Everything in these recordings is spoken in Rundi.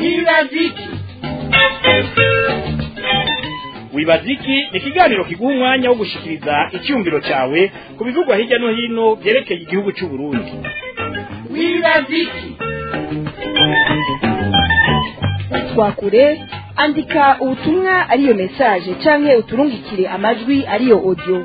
wibaziki wibaziki ni ikiganiro kiguha umwanya wo gushikiriza icyumviro cyawe ku bivugwa hirya no hino byerekeye igihugu cy'u Burundi wibaziki twakure andika ubutumwa ariyo message canke uturungikire amajwi ariyo audio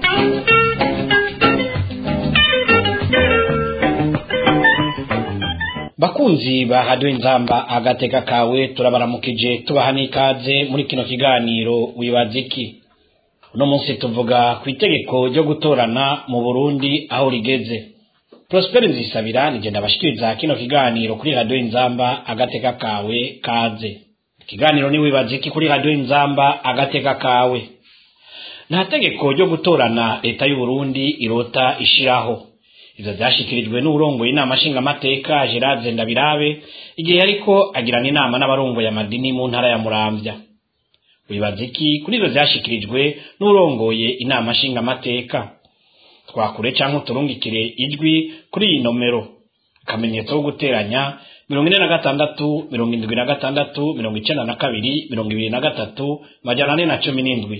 bakunzi ba radiyo inzamba agateka kawe turabaramukije tubaha n'ikaze muri kino kiganiro wibaza iki uno munsi tuvuga ku itegeko ryo gutorana mu burundi aho rigeze prosperi nzisabira nigenda abashikiriza kino kiganiro kuri radiyo inzamba agateka kawe kaze ikiganiro ni wibaza iki kuri radiyo inzamba agateka kawe nta tegeko ryo gutorana leta y'uburundi irota ishiraho ivyo vyashikirijwe n'urongoye inama nshingamateka Gerard Ndabirabe igihe yariko agirana inama n'abarongoye amadini mu ntara ya Muramvya wibaza iki kuri ivyo vyashikirijwe n'urongoye inama nshingamateka twakure canke uturungikire ijwi kuri iyi nomero akamenyetso ko guteranya mirongo ine na gatandatu mirongo indwi na gatandatu mirongo icenda na kabiri mirongo ibiri na gatatu majana ane na cumi n'indwi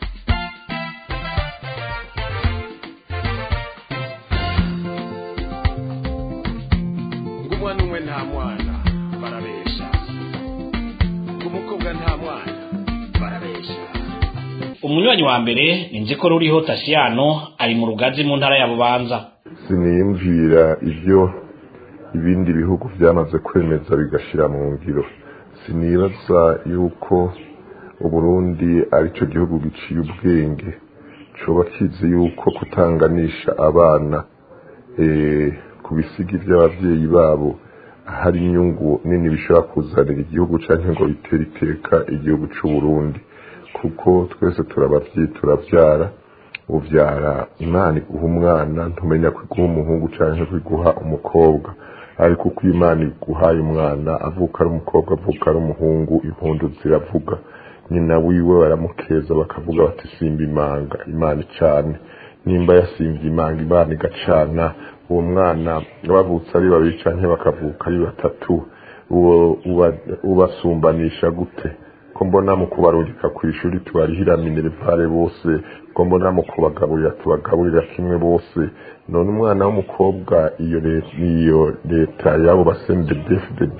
ng'umwana umwe nta mwana barabesha ng'umukobwa nta mwana barabesha umunywanyi wa mbere ni nziko ruriho tasiyano ari mu rugazi mu ntara ya bubanza siniyumvira ibyo ibindi bihugu byamaze kwemeza bigashyira mu ngiro sinibaza yuko uburundi aricyo gihugu giciye ubwenge coba kizi yuko kutanganisha abana eh, ku bisigi by'ababyeyi babo hari inyungu nini bishobora kuzanira igihugu cyangwa ngo bitere iteka igihugu cy'u Burundi kuko twese turabavyeyi turabyara ubyara imana iguha umwana ntumenya ko iguha umuhungu cyangwa ko iguha umukobwa ariko uko imana iguhaye umwana avuka ari umukobwa avuka ari umuhungu impundu ziravuga nyina wiwe baramukeza bakavuga bati simba imanga imana icane nimba yasimbye imanga imana igacana uwo mwana bavutse ari babiri canke bakavuka ari batatu uwo uba- ubasumbanisha gute ko mbona mu kubarungika ku ishuri tubarihira minerevare bose ko mbona mu kubagaburira tubagaburira kimwe bose none umwana w'umukobwa iyo leta iyo leta yabo basendedefdd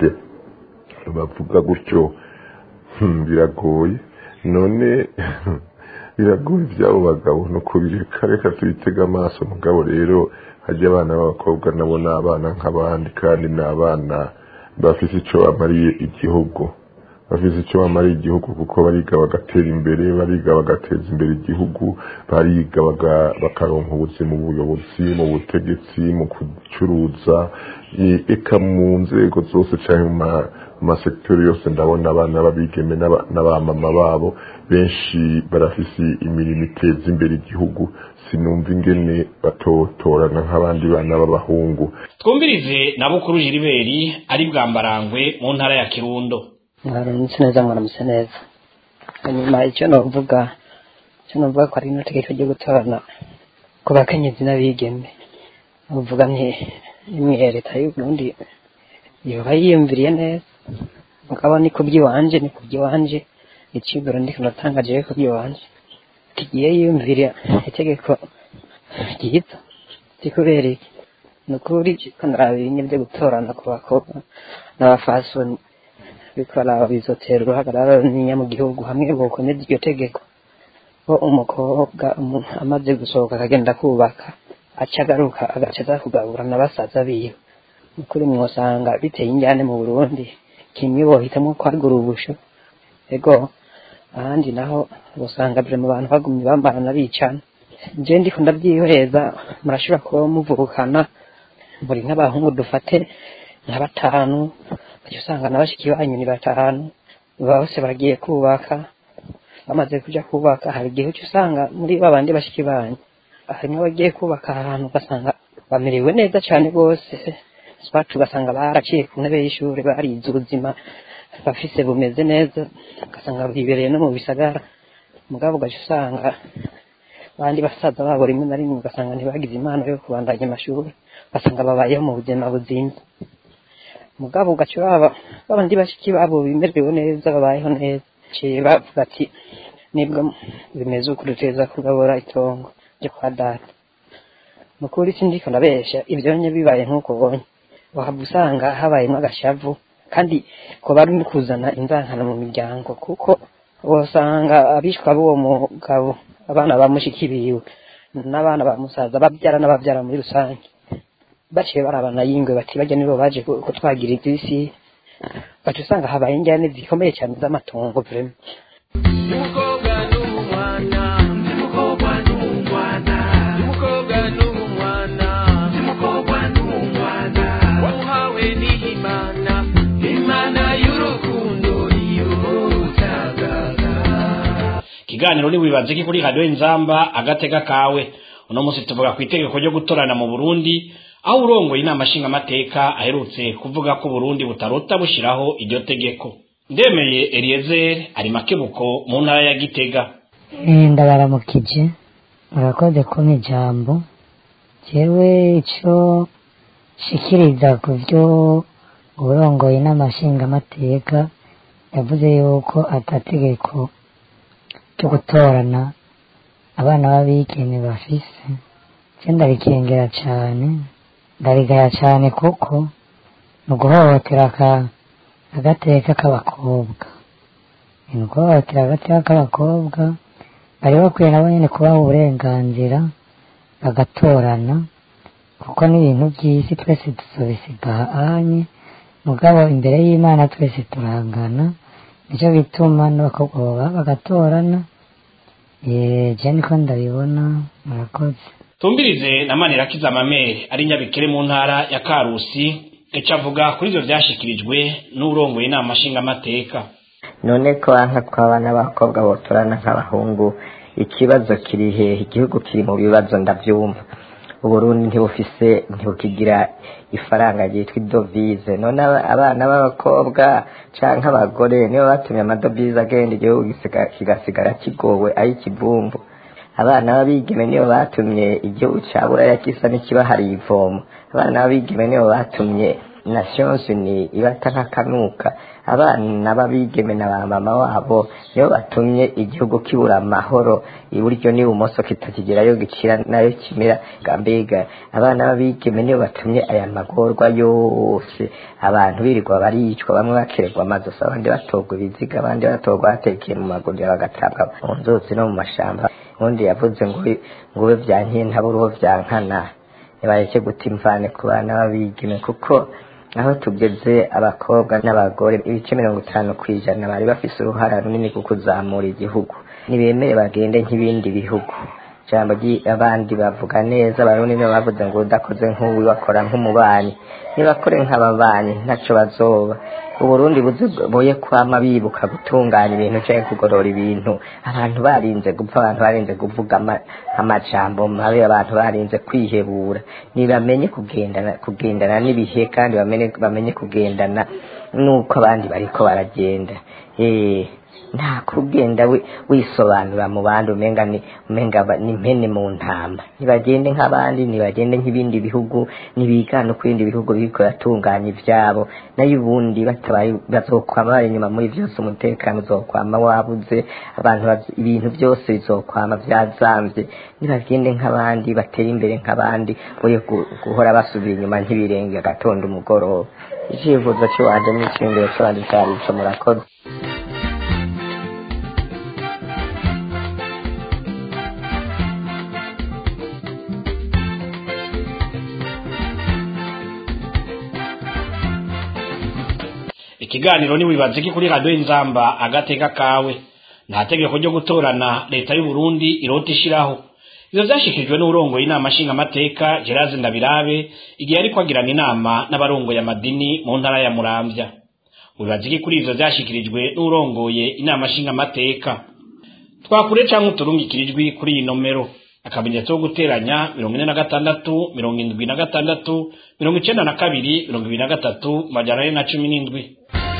bavuga gutyo hmm, biragoye none biragoye iby'abo bagabo ni ukubireka reka tubitega amaso mugabo rero hajya abana b'abakobwa nabo ni abana nk'abandi kandi ni abana bafite icyo bamariye igihugu bafite icyo bamariye igihugu kuko bariga bagatera imbere bariga bagateza imbere igihugu bariga baga- bakaronka ubuzima mu buyobozi mu butegetsi mu gucuruza e- eka mu nzego zose cyangwa mu ma- mu masekiteri yose ndabona abana b'abigeme n'aba- n'abamama babo benshi barafise imirimo iteza imbere igihugu sinumva ingene batotorana nk'abandi bana b'abahungu twumvirize na bukuru jiriberi ari bwambarangwe mu ntara ya kirundo mwaramutse neza mwaramutse neza hanyuma icyo novuga icyo novuga ko ari ino tegeko ryo gutorana ku bakenyezi n'abigeme novuga nti imwe leta y'u Burundi yoba yiyumviriye neza mugabo ni ku by'iwanje ni ku by'iwanje iciburo ndiko natangaje ku by'iwanje tugiye yiyumvira itegeko ryiza tikubera iki ni ukuri ko ndaraba ibinye byo gutorana ku bakobwa n'abafasoni bikora bizotera uruhagarara runini mu gihugu hamwe bokomeza iryo tegeko ko umukobwa umu- amaze gusohoka akagenda kubaka aca agaruka agaca aza kugabura na basaza biwe ukuri mwosanga biteye injyane mu burundi kimwe bohitamwo kwagura ubusho ego ahandi naho usanga bire mu bantu bagumye bambarana bicana je ndiko ndabyihoreza murashobora kuba muvukana muri nk'abahungu dufate nka batanu ugaca usanga na bashiki banyu ni batanu bose bagiye kubaka bamaze kuja kubaka hari igihe uca usanga muri babandi bashiki banyu harimo abagiye kubaka ahantu ugasanga bamerewe neza cyane rwose swati ugasanga baraciye ku ntebe y'ishuri barize ubuzima bafise bumeze neza ugasanga bibereye no mu bisagara mugabo ugaca usanga abandi basaza babo rimwe na rimwe ugasanga ntibagize impano yo kubandanya amashuri ugasanga babayeho mu buzima buzimba mugabo ugaca baba babandi bashiki babo bimerewe neza babayeho neza ciye bavuga ati nibwo bimeze uko duteza kugabura itongo ryo kwa data nukuri sindiko ndabesha ibyo nye bibaye nk'uko ubonye wahava usanga habayemo agashavu kandi ko bari no kuzana inzankano mu miryango kuko usanga abishwa b'uwo mugabo abana ba mushiki biwe n'abana ba musaza babyara n'ababyara muri rusange baciye barabana yingwe bati bajya nibo baje ku- kutwagira iby'isi baca usanga habaye injyane zikomeye cyane z'amatongo vrema umukobwa n'umwana umukobwa n'umwana umukobwa n'umwana umukobwa n'umwana wamuhawe n'imana imana y'urukundo y'ubutagaga ikiganiro ni wibaze ki kuri radiyo inzamba agatega kawe uno munsi tuvuga ku itegeko ryo gutorana mu burundi aho urongoye inama nshingamateka aherutse kuvuga ko uburundi butarota bushyiraho iryo tegeko ndemeye eliezer ari makebuko mu ntara ya gitega Eh, ndabaramukije murakoze kumpa ijambo jewe ico shikiriza ku vyo urongoye n'amashingamateka yavuze yuko atategeko ryo gutorana abana b'abigeme bafise je ndarikengera cane ndarigaya cane kuko ni uguhohotera aka- agateka k'abakobwa ni uguhohotera agateka k'abakobwa bari bakwiye nabo nyene kubaha uburenganzira bagatorana kuko n'ibintu by'isi twese tuzobisiga ahanye mugabo imbere y'imana twese turangana nicyo bituma n'abakobwa baba bagatorana Eh, je niko ndabibona murakoze tumbirize na manirakiza mamere ari nyabikere mu ntara ya karusi ico avuga kuri ivyo vyashikirijwe n'urongoye inama nshingamateka none ko banka tw'abana b'abakobwa botorana nk'abahungu ikibazo kiri hehe igihugu kiri mu bibazo ndabyumva uburundi ntibufise ntibukigira ifaranga ryitwa idovize none aba- abana b'abakobwa canke abagore nibo batumye amadovize agenda igihugu gisiga- kigasigara kigowe ay'ikivumvu abana b'abigeme nibo batumye igihugu ca buraya gisa n'ikibahariye ivomo abana b'abigeme nibo batumye nations unies ibata nk'akanuka abana b'abigeme na ba mama wabo nibo batumye igihugu kibura amahoro iburyo n'ibumoso kitakigerayo gicira nayo kimera mbega abana b'abigeme nibo batumye aya magorwa yose abantu birirwa baricwa bamwe bakererwa amazosi abandi batorwa ibiziga abandi batorwa batekeye mu maguriro bagatabwa mu nzuzi no mu mashamba ubundi yavuze ngo ngo ube byankiye ntabura uwo byankana ntibareke guta imvane ku bana b'abigeme kuko aho tugeze abakobwa n'abagore ibice mirongo itanu ku ijana bari bafise uruhara runini ku kuzamura igihugu ntibemere bagende nk'ibindi bihugu ijambo ry'abandi bavuga neza abarundi nibo bavuze ngo udakoze nk'uwi bakora nk'umubanyi nibakore nk'ababanyi ntaco bazoba uburundi buze boye kwama bibuka gutunganya ibintu canke kugorora ibintu abantu barinze gupfa abantu barinze kuvuga ama- amajambo mabi abantu barinze kwihebura nibamenye kugendana kugendana n'ibihe kandi bamenye bamenye kugendana nuko abandi bariko baragenda eh nta kugenda wi- wisobanura mu bandi umenga ni umenga ba- ni impene mu ntama nibagende nk'abandi nibagende nk'ibindi bihugu nibigana uko ibindi bihugu biriko biratunganya ivyabo nayo ubundi batabaye bazokwama bari inyuma muri vyose umutekano uzokwama wabuze abantu baz- ibintu byose bizokwama vyazamvye nibagende nk'abandi bateye imbere nk'abandi boye gu- guhora basubira inyuma nk'ibirenge agatondo umugoroba icivuzo ciwanje n'iciyumviro ciwanje cari ico murakoze ikiganiro ni wibaze ki kuri radiyo inzamba agateka kawe nta tegeko ryo gutorana leta y'u Burundi irota ishiraho ivyo vyashikirijwe n'urongoye inama nshingamateka Gerard Ndabirabe igihe ariko agirana inama n'abarongoye amadini mu ntara ya Muramvya wibaze ki kuri ivyo vyashikirijwe n'urongoye inama nshingamateka twakure canke uturungikira ijwi kuri iyi nomero akamenyetso ko guteranya mirongo ine na gatandatu mirongo indwi na gatandatu mirongo icenda na kabiri mirongo ibiri na gatatu majana ane na cumi n'indwi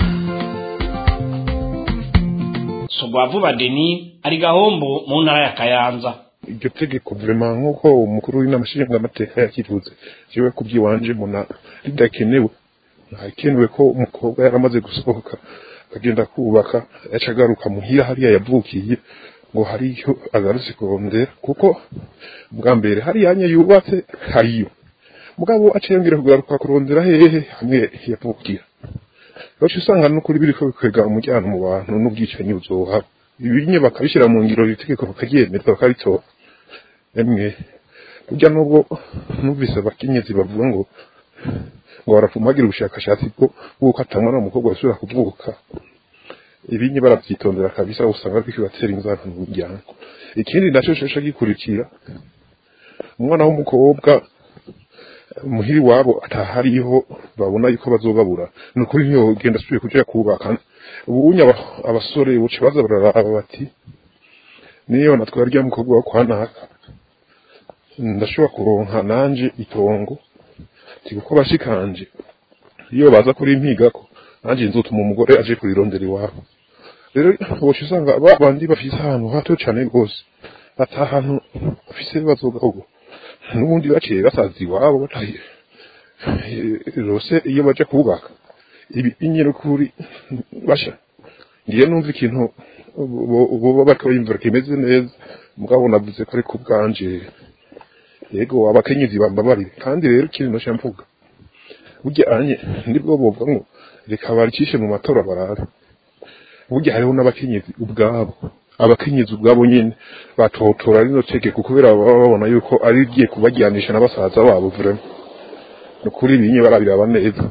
Sugwavuba Deni ari gahombo mu ntara ya Kayanza iryo tegeko vrema nk'uko umukuru w'inama nshingamateka yakivuze jewe kubyiwanje mbona ridakenewe hakenewe ko umukobwa yaramaze gusohoka akagenda kubaka yaca agaruka muhira hariya yavukiye ngo hariyo agarutse kurondera kuko bwa mbere hariya nye yubatse hariyo mugabo aciye yongera kugaruka kurondera hehe hamwe yavukira Baca usanga n'ukuri biriko bikwega umujyana mu bantu n'ubwicanyi buzohaba ibinye bakabishyira mu ngiro itegeko bakaryemeza bakaritora emwe burya nubwo numvise abakenyezi bavuga ngo ngo barafumagira ubushakashatsi bwo bw'uko atamwana umukobwa basubira kuvuka ibinye barabyitondera kabisa usanga ariko batera inzara mu muryango ikindi nacyo shasha gikurikira umwana w'umukobwa muhiri wabo atahariho babona yuko bazobabura ni ukuri niyo genda asubiye kuja kubaka ubunye aba- abasore buce baza bararaba bati niyo natwara rya mukobwa wo kwa naka ndashobora kuronka nanje itongo ti kuko bashikanje iyo baza kuri impigako nanje nzotuma umugore aje kurirondera iwabo rero boca usanga ba bandi bafise ahantu hato cane rwose ata ahantu bafise bazogaho n'ubundi baciye basaza iwabo bataye rose iyo baje kubaka ibi inyero kuri basha ngiye numva ikintu bo- boba bariko bimvira kimeze neza mugabo navuze ko ari ku bwanje yego abakenyezi bambabarire kandi rero ikintu nosha mvuga burya anye nibwo bovuga ngo reka baricishe mu matora barara burya hariho n'abakenyezi ubwabo abakenyezi ubwabo nyine batotora rino tegeko kubera baba babona yuko ari rigiye kubajyanisha na basaza babo vrema ni ukuri binye barabiraba neza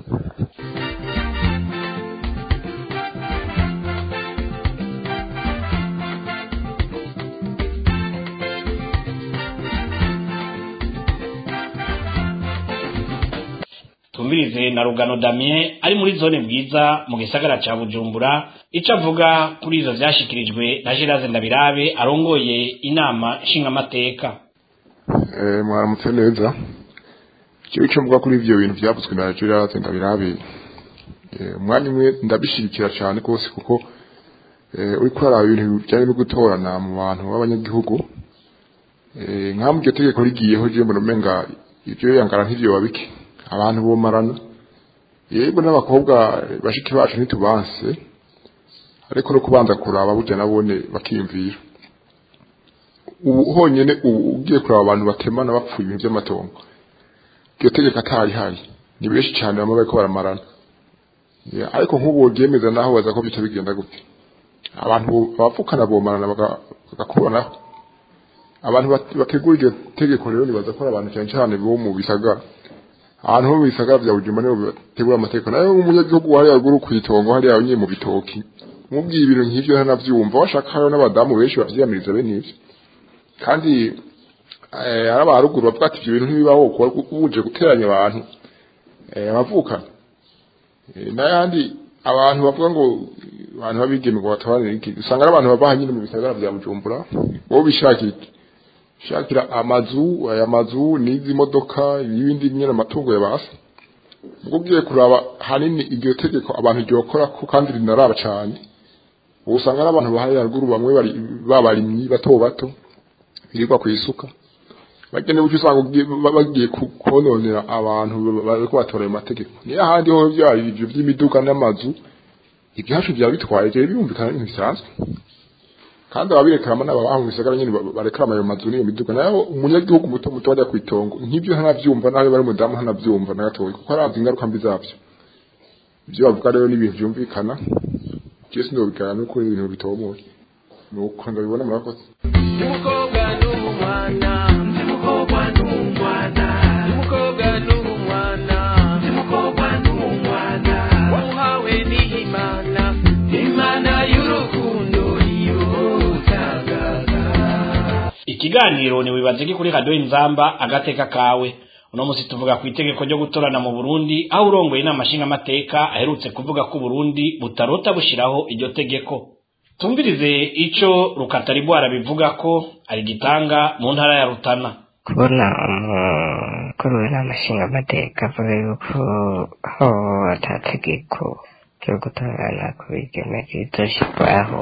tumvirize na rugano damien ari muri zone bwiza mu gisagara ca bujumbura ico avuga kuri ivyo vyashikirijwe na gerase ndabirabe arongoye inama nshingamateka Eh, mwaramutse neza icyo icyo mvuga kuri ivyo bintu byavuzwe na Gerard Ndabirabe eh, umwanya umwe ndabishigikira cyane rwose kuko eh, uriko uraraba ibintu bijyanye no gutorana mu bantu b'abanyagihugu eh, nka mu iryo tegeko rigiyeho je mbona umenga ivyo yangara nk'ivyo babike abantu bomarana yego n'abakobwa bashiki bacu ntitubanse ariko no kubanza kuraba burya nabone bakiyumvira ubu honyine ubu ugiye kureba abantu batemana bapfuye ibintu by'amatongo iryo tegeko atari hari ni benshi cyane bamwe bariko baramarana Ya, ariko nk'ubu ryemeza naho baza ko bica bigenda gute abantu bo- abapfukana bomarana baga- bagakuranaho abantu bat- bategura iryo tegeko rero nibaza ko ari abantu cyane cyane bo mu bisagara ahantu ho mu bisagara bya bujuma nibo bategura amategeko nayo umunyagihugu hariya ruguru ku itongo hariya nyine mu bitoki mubwiye ibintu nk'ivyo ntanavyumva washaka hariho n'abadamu benshi bavyiyamiriza bene ivyo kandi eh, ari abaruguru bavuga ati ibyo bintu ntibibaho kuba uje guteranya abantu eh, abavukana Eh, n'ayandi abantu bavuga ngo abantu babigeme ngo batabanire iki usanga ari abantu bava nyine mu bisagara bya bujumbura bo bishakira iki? shakira amazu aya mazu n'izi modoka ibindi nyine amatungo ya basi ubwo ugiye kuraba hanini iryo tegeko abantu ryokora ko kandi rinaraba cyane ubu usanga ari abantu bahari haruguru bamwe bari babarimyi bato bato birirwa ku isuka bagene bucyo usanga ugiye- ba- bagiye ku- kononera abantu bariko batora ayo mategeko niyo ahandi ho byari ibyo by'imiduga n'amazu ibyacu byaba bitwaye rero birumvikana n'ibintu bisanzwe kandi ababirekarama n'ababaha mu bisagara nyine ba- barekarama ayo mazu n'iyo miduga nayo umunyagihugu muto muto bajya ku itongo nk'ibyo ntanabyumva nawe bari umudamu ntanabyumva na gatoya kuko arazi ingaruka mbi zabyo ibyo bavuga rero ni ibintu byumvikana byose ndobigana nuko ari ibintu bitomoye nuko ndabibona murakoze umukobwa n'umwana umukobwa n'umwana umukobwa n'umwana umukobwa n'umwana wamuhawe n'imana imana y'urukundo iwutagaga ikiganiro ni wibaze kuri radio inzamba agateka kawe uno musi tuvuga ku itegeko ryo gutorana mu Burundi aho urongoye inama nshingamateka aherutse kuvuga ko Burundi butarota bushiraho iryo tegeko tumvirize ico rukataribwara bivuga ko ari gitanga mu ntara ya Rutana kubona umukuru w'inama nshingamateka avuga yuko aho atategeko ryo gutorana ku bigeme rizoshyirwaho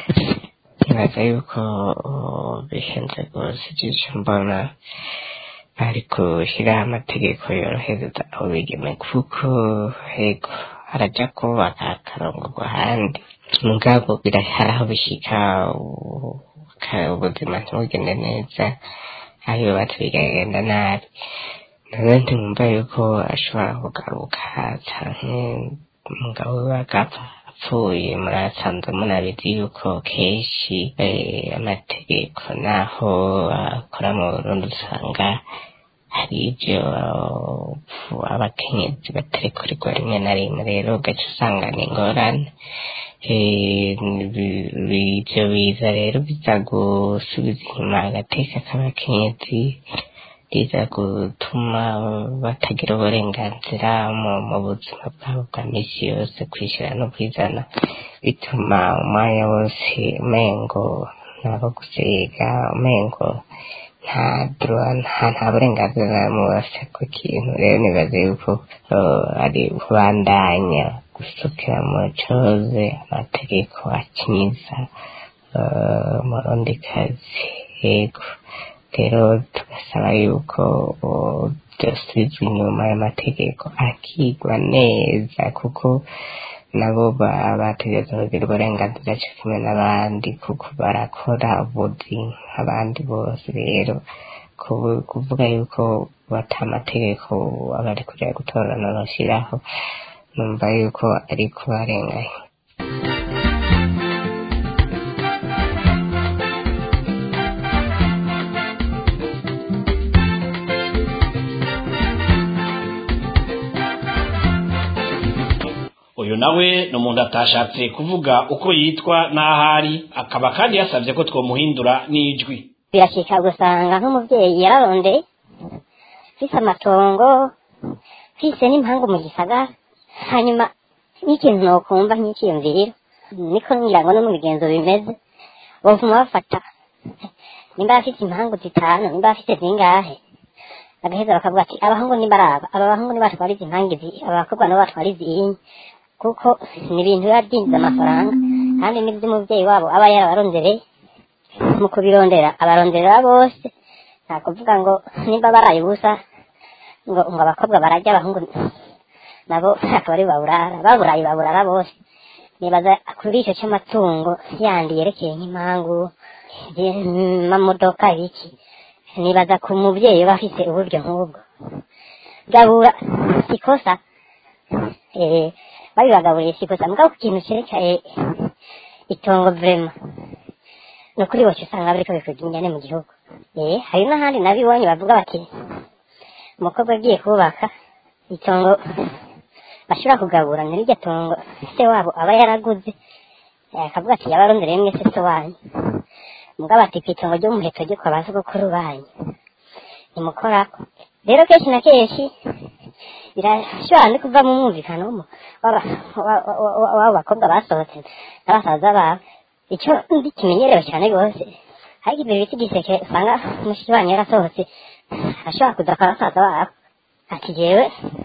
nibaza yuko uh, bihenze rwose ijisho mbona ariko gushyiraho amategeko yorohereza abo bigeme kuko hego harajya kubaka akarongo ahandi mugabo birahari aho bishyika u- ka- ubuzima ntibugende neza aho yubatse bikagenda nabi nawe ntimwumva yuko ashobora kugaruka canke umugabo we agapfa apfuye murasanzwe munabizi yuko kenshi eh, amategeko naho akora mu burundi usanga hari ibyo uh, abakenyezi batarekurirwa rimwe na rimwe rero ugaca usanga ni ingorane Eh, bi- bi- ivyo biza rero biza gusubiza inyuma agateka k'abakenyezi biza gutuma batagira uburenganzira mu mu buzima bwabo bwa misi yose kwishyira no kwizana bituma umwanya wose umengo nabo gusiga umengo nta droit nta nta burenganzira mu bafite ku kintu rero nibaze yuko uh, ari kubandanya gusukira mu coze amategeko akinyiza uh, umurundikazi yego rero tugasaba yuko uh, byosubizwa inyuma y'amategeko akigwa neza kuko nabo ba- bategereza kugira uburenganzira cyo kimwe n'abandi kuko barakora ubuzi nk'abandi bose rero kubu- kuvuga yuko bata amategeko abari kujya gutorana bashyiraho numva yuko ari kubarenganya uyu nawe ni umuntu atashatse kuvuga uko yitwa n'aho ari akaba kandi yasabye ko twomuhindura n'ijwi birashika gusanga nk'umubyeyi yararondeye mfise amatongo mfise n'impangu mu gisagara hanyuma n'ikintu nokumva nk'ikiyumviriro niko ngira ngo no mu bigenzo bimeze bovuma bafata nimba afite impangu zitanu nimba afite zingahe bagaheza bakavuga ati abahungu nibaraba aba bahungu nibatwara izi mpangu izi abakobwa nabo batwara izi kuko ni ibintu biba byinjiza amafaranga kandi n'iby'umubyeyi wabo aba yarabarondereye mu kubirondera abaronderera bose nta kuvuga ngo nimba baraye ubusa ngo ngo abakobwa barajya abahungu nabo akaba ari baburara baburaye baburara bose nibaza kuri icyo cy'amatungo yandi yerekeye nk'impangu amamodoka ibiki nibaza ku mubyeyi uba afite uburyo nk'ubwo gabura ikosa eh, babibagaburiye sikosa mugabo ku kintu cyerekeye itongo vrema ni ukuri bose usanga bariko bivuga ingene mu gihugu eh hari n'ahandi nabibonye bavuga bati umukobwa agiye kubaka itongo bashobora kugabura ni rirya tongo se wabo aba yaraguze eh, akavuga ati yabarondereye mwese se wanyu mugabo ati kw'itongo ry'umuheto ryo kwa basogokuru banyu nimukorako rero kenshi na kenshi birashobora no kuva mu mwumvikano w'umu- w'aba- wa- wa- wa- w'abo bakobwa basohotse n'abasaza babo icyo ndi kimenyerewe cyane rwose ariko ibyo biti giseke usanga mushiki wanyu yarasohotse ashobora kuza kwa basaza babo ati jewe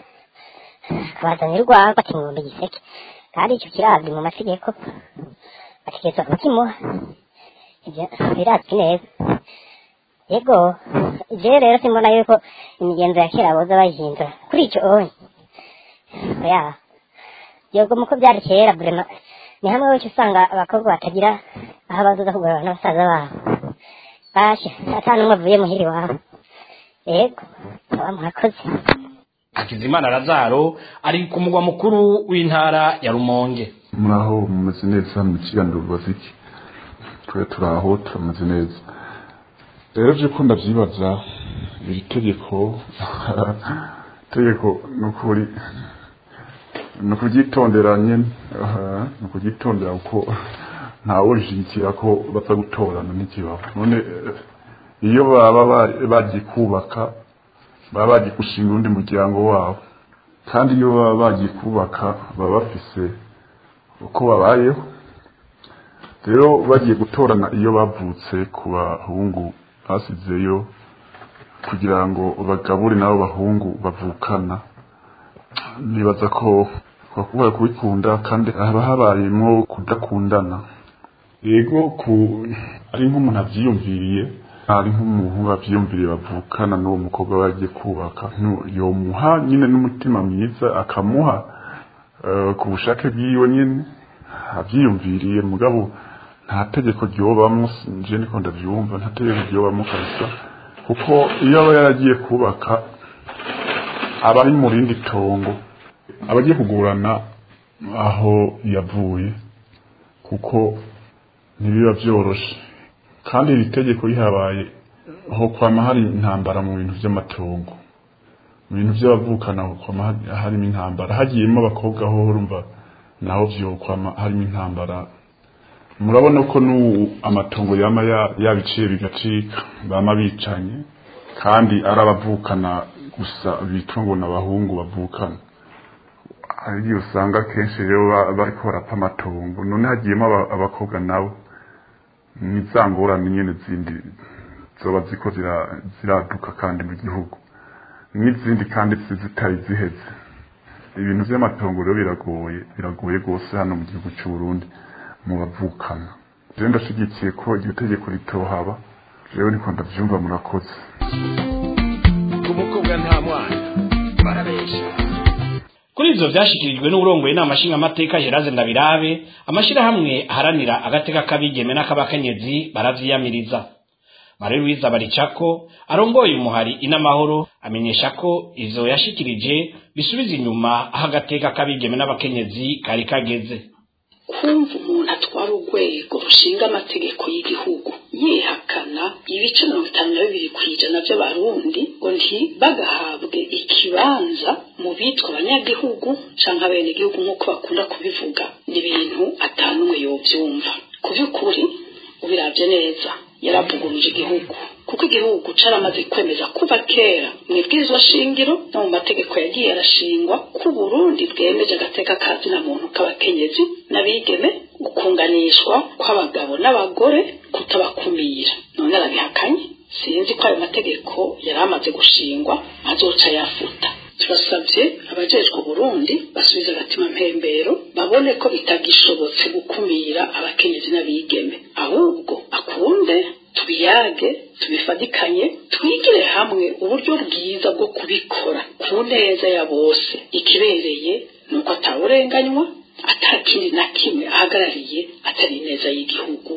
akabazanira urwagwa ati ngombe giseke kandi icyo kirazwi mu mategeko bategerezwa kukimuha ibyo birazwi neza yego jewe rero simbona yuko imigenzo ya kera boza bayihindura kuri icyo onye oya yego muko byari kera burema ni hamwe wese usanga abakobwa batagira aho bazoza kugorora n'abasaza babo basha ata n'umwe avuye muhiri wabo yego aba murakoze hakizimana razaro ari ku mugwa mukuru w'intara ya rumonge muraho mumeze neza mu kiganiro baziki twe turaho turameze neza rero byo ko ndabyibaza iri tegeko tegeko ni ukuri ni ukuryitondera nyine aha, ni ukuryitondera kuko ntawe ushyigikira ko baza gutorana n'ikibaho none eh, iyo baba ba- bagiye kubaka baba bagiye gushinga undi muryango wabo kandi iyo baba bagiye kubaka baba bafise uko babayeho rero bagiye gutorana iyo bavutse ku bahungu basizeyo kugira ngo bagabure n'abo bahungu bavukana nibaza ko bakubura kubikunda kandi haba habayemo kudakundana yego ku ari nk'umuntu abyiyumviriye hari nk'umuhungu avyiyumviriye bavukana n'uwo mukobwa bagiye kubaka ntu- yomuha nyine n'umutima mwiza akamuha eh, ku bushake bwiwe nyine avyiyumviriye mugabo nta tegeko ryobamwo nje niko ndavyumva nta tegeko ryobamwo kabisa kuko iyo aba yaragiye kubaka aba ari mu rindi tongo aba agiye kugurana aho yavuye kuko ntibiba vyoroshe kandi iri tegeko rihabaye ho kwama hari intambara mu bintu vy'amatongo mu bintu vy'abavukana ho kwama hari- harimo intambara hagiyemo abakobwa ho urumva naho vyokwama harimo intambara murabona ko n'ubu amatongo yama ya- yabiciye bigacika bama bicanye kandi ari abavukana gusa bitwa ngo ni abahungu bavukana ariyo usanga kenshi rero ba- bariko barapfa amatongo none hagiyemo aba- abakobwa nabo ni za ngorane nyene zindi zoba ziko zira- ziraduka kandi mu gihugu n'izindi kandi zi- zitari ziheze ibintu vy'amatongo rero biragoye biragoye rwose hano mu gihugu c'u Burundi mu bavukana rero ndashigikiye ko iryo tegeko ritohaba jewe niko ndavyumva murakoze umukobwa nta mwana barabesha kuri ivyo vyashikirijwe n'urongoye inama nshingamateka Geraze Ndabirabe amashirahamwe aharanira agateka k'abigeme n'ak'abakenyezi baravyiyamiriza Marie Louise Baricako arongoye umuhari inamahoro amenyesha ko ivyo yashikirije bisubiza inyuma aho agateka k'abigeme n'abakenyezi kari kageze kumva umuntu atwara urwego rushinga amategeko y'igihugu yihakana ibice mirongo itanu na bibiri ku ijana by'abarundi ngo ntibagahabwe ikibanza mu bitwa abanyagihugu canke abenegihugu nk'uko bakunda kubivuga ni ibintu atanumwe yovyumva ku by'ukuri ubiravye neza yaravuguruje igihugu kuko igihugu caramaze kwemeza kuva kera mu ibwirizwa shingiro no mu mategeko yagiye arashingwa ko Burundi bwemeje agateka kazina muntu k'abakenyezi n'abigeme gukunganishwa kw'abagabo n'abagore kutabakumira none arabihakanye sinzi ko ayo mategeko yari amaze gushingwa azoca yafuta turasabye abajejwe Burundi basubiza agatima mpembero babone ko bitagishobotse gukumira abakenyezi n'abigeme ahubwo akunde tubiyage tubifadikanye twigire hamwe uburyo bwiza bwo kubikora ku neza ya bose ikibereye ni uko atawurenganywa atakindi na kimwe ahagarariye atari ineza y'igihugu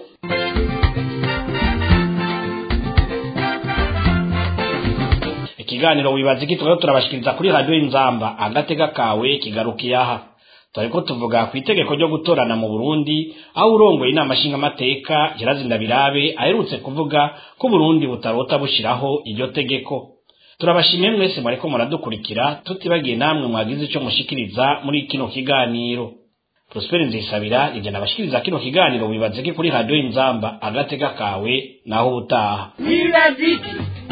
ikiganiro wibaza iki tukaba turabashikiriza kuri radio inzamba agateka kawe kigarukiye aha turiko tuvuga ku itegeko ryo gutorana mu Burundi aho urongoye inama nshingamateka Gerazi Ndabirabe aherutse kuvuga ko Burundi butarota bushiraho iryo tegeko turabashimiye mwese mwariko muradukurikira tutibagiye namwe mwagize ico mushikiriza muri kino kiganiro Prosper Nzisabira ivyo nabashikiriza kino kiganiro wibaza iki kuri radio inzamba agateka kawe naho utaha wibaziki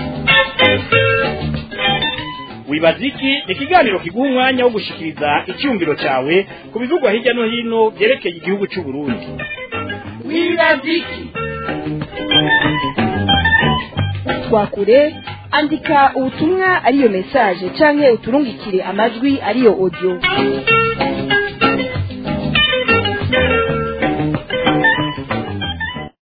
wibaziki ni ikiganiro kiguha umwanya wo gushikiriza icyumviro cyawe ku bivugwa hirya no hino byerekeye igihugu cy'u Burundi wibaziki twakure andika ubutumwa ariyo message canke uturungikire amajwi ariyo audio